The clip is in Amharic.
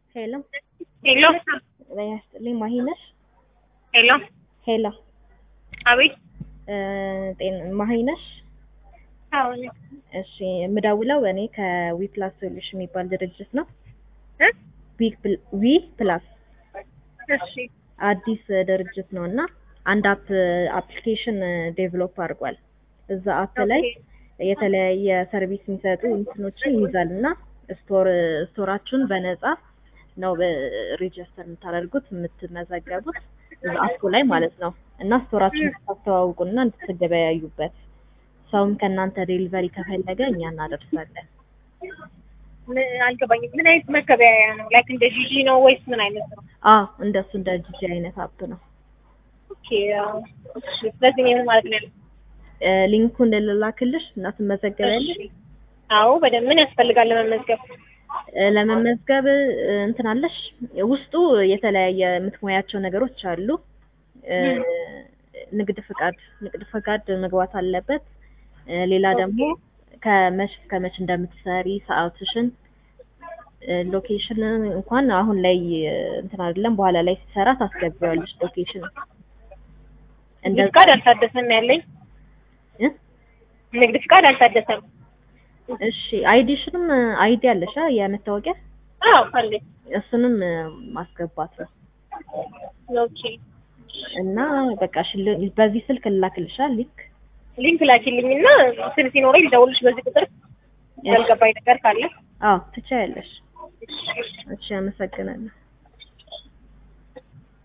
ሄሎ ሄሎ ጤና ይስጥልኝ ማሂ ነሽ? ሄሎ ሄሎ አቤት እ ጤና ማሂ ነሽ? አዎ እሺ የምደውለው እኔ ከዊ ፕላስ ሶሉሽን የሚባል ድርጅት ነው። እ ዊ ፕል- ዊ ፕላስ እሺ አዲስ ድርጅት ነው እና አንድ አፕ አፕሊኬሽን ዴቨሎፕ አድርጓል። እዛ አፕ ላይ የተለያየ ሰርቪስ የሚሰጡ እንትኖችን ይይዛል እና ስቶር ስቶራችሁን በነፃ ነው ሬጅስተር የምታደርጉት የምትመዘገቡት እዛ አፑ ላይ ማለት ነው እና ስቶራችሁን እንድታስተዋውቁና እንድትገበያዩበት ሰውም ከእናንተ ዴሊቨሪ ከፈለገ እኛ እናደርሳለን። ምን አልገባኝም። ምን አይነት መገበያያ ነው? ላይክ እንደ ጂጂ ነው ወይስ ምን አይነት ነው? አዎ እንደሱ እንደ ጂጂ አይነት አፕ ነው። ኦኬ አዎ። እሺ ስለዚህ ምን ማለት ነው? እ ሊንኩን ልላክልሽ እና ትመዘገቢያለሽ። እሺ። አዎ በደንብ ምን ያስፈልጋል ለመመዝገብ? እ ለመመዝገብ እ እንትን አለሽ ውስጡ የተለያየ የምትሞያቸው ነገሮች አሉ። እ ንግድ ፍቃድ ንግድ ፍቃድ መግባት አለበት። እ ሌላ ደግሞ ከመች እስከ መች እንደምትሰሪ ሰዓትሽን፣ እ ሎኬሽን እንኳን አሁን ላይ እ እንትን አይደለም በኋላ ላይ ሲሰራ ታስገቢዋለሽ ሎኬሽን ንግድ ፍቃድ አልታደሰም ያለኝ እ ንግድ ፍቃድ አልታደሰም። እሺ አይዲሽንም አይዲ አለሽ አ የመታወቂያ አዎ አለኝ። እሱንም እ ማስገባት ነው ኦኬ እና በቃ ሽል በዚህ ስልክ ልላክልሻል ሊንክ ሊንክ ላኪልኝና ስል ሲኖረኝ ልደውልሽ በዚህ ቁጥር ያልገባኝ ነገር ካለ አዎ ትችያለሽ እሺ አመሰግናለሁ